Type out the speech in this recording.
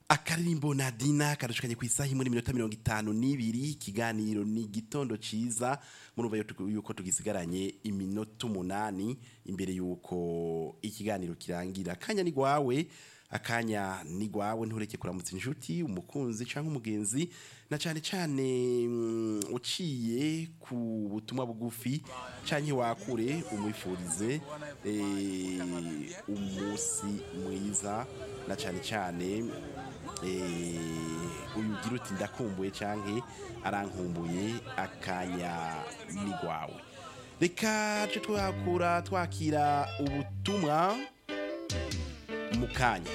akaririmbo nadina kadushukanye ku isaha imwe n'iminota mirongo itanu n'ibiri ikiganiro ni igitondo cyiza murumva yuko- yuko tugisigaranye iminota umunani imbere y'uko ikiganiro kirangira akanya ni gwawe akanya ni gwawe ntureke kuramutsa inshuti umukunzi cyangwa umugenzi na cyane cyane mm, uciye ku butumwa bugufi cyangwa wakure umwifurize eh, umunsi mwiza na cyane cyane eh, uyu ugira uti ndakumbuye cyangwa arankumbuye akanya ni rwawe reka tujye twakura twakira ubutumwa mu kanya